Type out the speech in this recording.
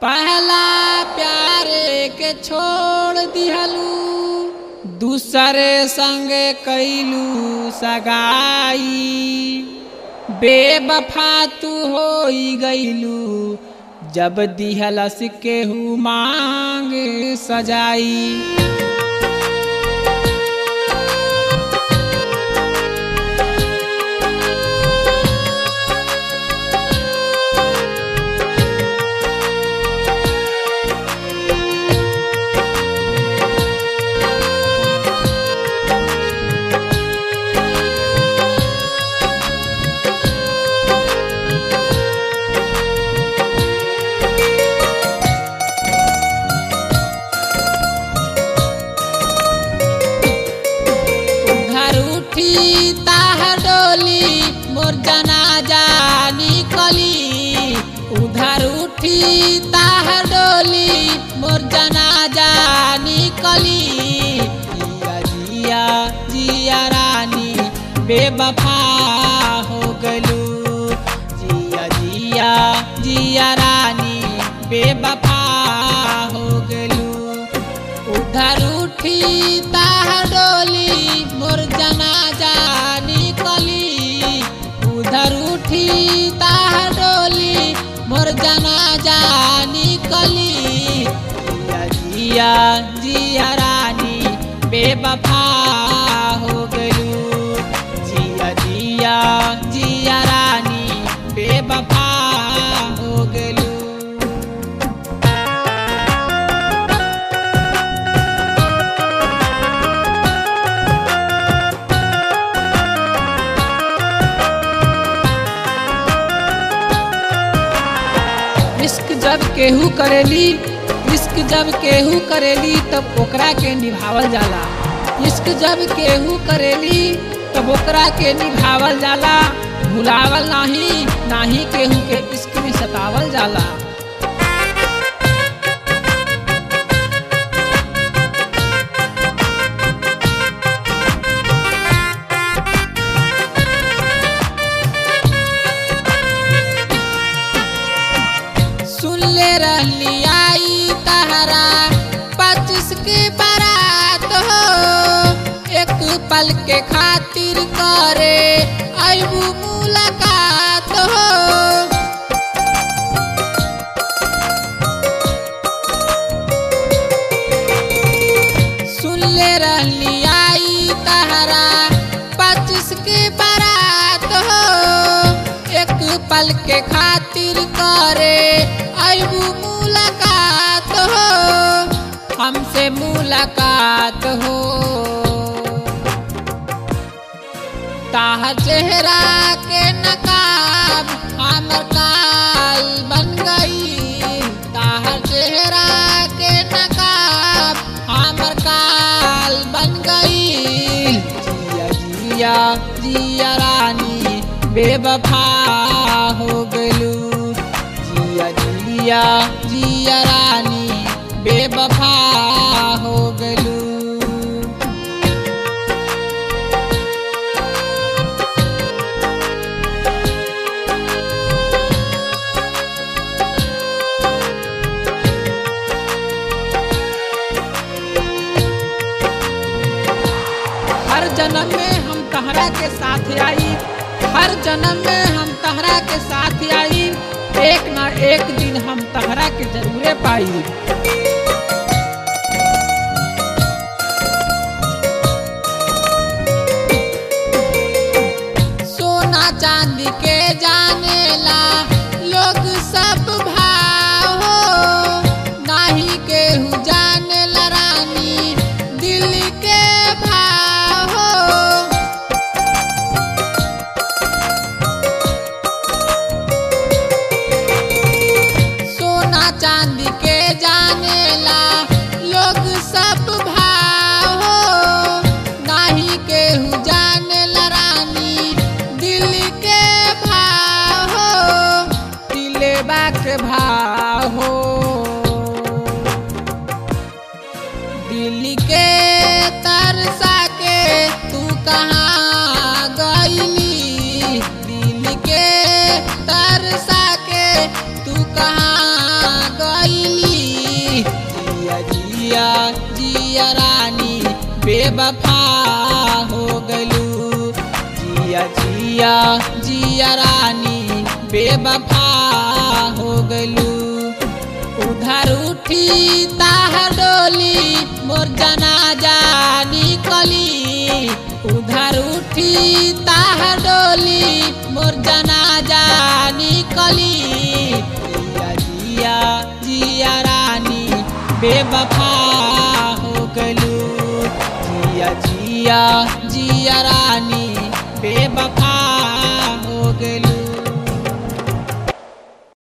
पहला प्यार के छोड़ दिहलू दूसरे संग कैलू सगाई बेबफा तू हो गईलू जब दिहलस केहू मांग सजाई घर उठी ताह डोली मोर जनाजा निकली उधर उठी ताह डोली मोर जनाजा निकली जिया जिया जिया रानी बेबफा हो गलू जिया जिया जिया रानी बेबफा हो गलू उधर उठी ताह डोली मोर जनाजा निकली उधर उठी ताह डोली मोर जनाजा निकली जिया जिया जिया रानी बेबफा हो गलू जिया जिया जिया रानी बेबफा हो गलू इश्क जब केहू करेली इश्क जब केहू करेली तब ओकरा के निभावल जाला इश्क जब केहू करेली तब ओकरा के निभावल जाला भुलावल नाही नाही केहू के इश्क में सतावल जाला सुन ले रहली आई तहरा पच्चीस के बारात हो एक पल के खातिर करे अबू मुलाकात हो सुन ले रहली आई तहरा पच्चीस के बारात हो एक पल के खातिर करे अबू मुलाकात हो हमसे मुलाकात हो ताह चेहरा के नकाब हमर काल बन गई ताह चेहरा के नकाब हमर काल बन गई जिया जिया जिया रानी बेवफा हो गलू जिया जिया जिया रानी बेवफा हो गलू हर जन्म में हम तहरा के साथ आई हर जन्म में हम तहरा के साथ आई एक ना एक दिन हम तहरा के जरूरे पाई सोना चांदी के जानेला लोग सब भाव हो नाही केहू जानेला रानी दिल के भाव हो सोना चांदी के जानेला लोग सब भाव हो नाही केहू जानेला रानी दिल के भाव हो दिलेबा के भाव हो दिल के तरसा के तू कहाँ गईली दिल के तरसा के तू कहाँ गई बेवफा हो गलू जिया जिया जिया रानी बेवफा हो गलू उधर उठी ताह डोली मोर जनाजा निकली उधर उठी ताह डोली मोर जनाजा निकली जिया जिया जिया रानी बेवफा हो गलू जिया जिया जिया रानी बेवफा